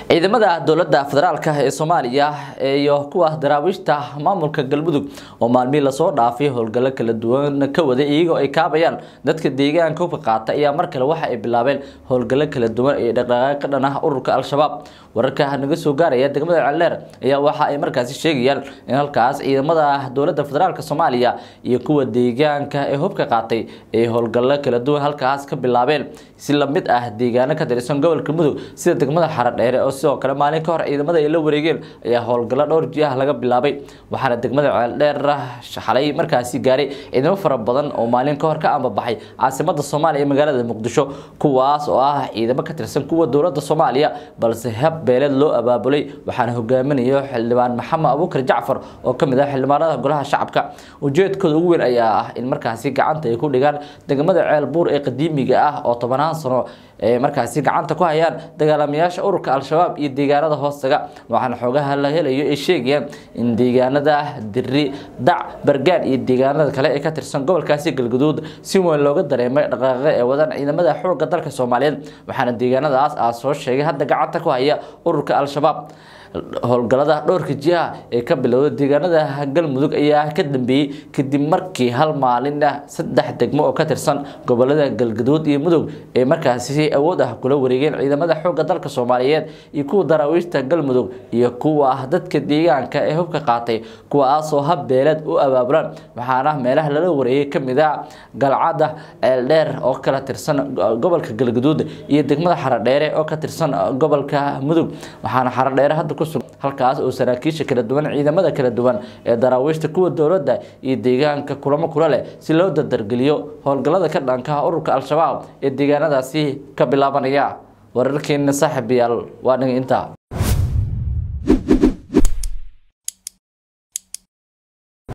ciidamada dowladda federaalk ee soomaaliya iyo kuwa daraawiishta maamulka galmudug oo maalmihii lasoo dhaafay howlgallo kala duwan ka waday iyagoo ay kaabayaan dadka deegaanka hubka qaata ayaa mar kale waxa ay bilaabeen howlgallo kala duwan ee dhaqdhaqaaq ka dhan ah ururka al-shabaab wararka naga soo gaaraya degmada celeer ayaa waxa ay markaasi sheegayaan in halkaas ciidamada dowladda federaalk soomaaliya iyo kuwa deegaanka ee hubka qaatay ay howlgallo kala duwan halkaas ka bilaabeen si lamid ah deegaano ka tirsan gobolka mudug sida degmada xaradheere oo sidoo kale maalin ka hor ciidamada ay la wareegeen ayaa howlgallo dhowr jiah laga bilaabay waxaana degmada ceeldheer xalay markaasi gaaray ciidamo fara badan oo maalin ka hor ka ambabaxay caasimada soomaaliya ee magaalada muqdisho kuwaas oo ah ciidamo ka tirsan kuwa dowladda soomaaliya balse hab beeleed loo abaabulay waxaana hogaaminayo xildhibaan maxamed abuukar jacfar oo kamid ah xildhibaanada golaha shacabka ujeedkooda ugu weyn ayaa ah in markaasi gacanta ay ku dhigaan degmada ceel buur ee qadiimiga ah oo tobanaan sano ee markaasi gacanta ku hayaan dagaalamayaasha ururka al-shabaab iyo deegaanada hoostaga waxaana xoogaha la helayo ay sheegayaan in deegaanada diri dac bargaan iyo deegaanada kale ee ka tirsan gobolkaasi galguduud si weyn looga dareemay dhaqaaqe ee wadaan ciidamada xoogga dalka soomaaliyeed waxaana deegaanadaas aa soo sheegay hadda gacanta ku haya ururka al-shabaab howlgalada dhowrka jiha ee ka bilowda deegaanada galmudug ayaa ka dambeeyey kadib markii hal maalin ah saddex degmo oo ka tirsan gobolada galgaduud iyo mudug ee markaasi awood ah kula wareegeen ciidamada xoogga dalka soomaaliyeed iyo kuwa daraawiishta galmudug iyo kuwa dadka deegaanka ee hubka qaatay kuwaasoo hab beeleed u abaabulaan waxaana meelaha lala wareegay kamid a galcada ceeldheer oo kala tirsan gobolka galgaduud iyo degmada xaradheere oo ka tirsan gobolka mudug waxaana xaradheere hadda halkaas oo saraakiisha kala duwan ciidamada kala duwan ee daraawiishta kuwa dowladda iyo deegaanka kulamo kula leh si loo dardargeliyo howlgallada ka dhanka ururka al-shabaab ee deegaanadaasi ka bilaabanaya wararkeena saaxiibayaal waa naga intaa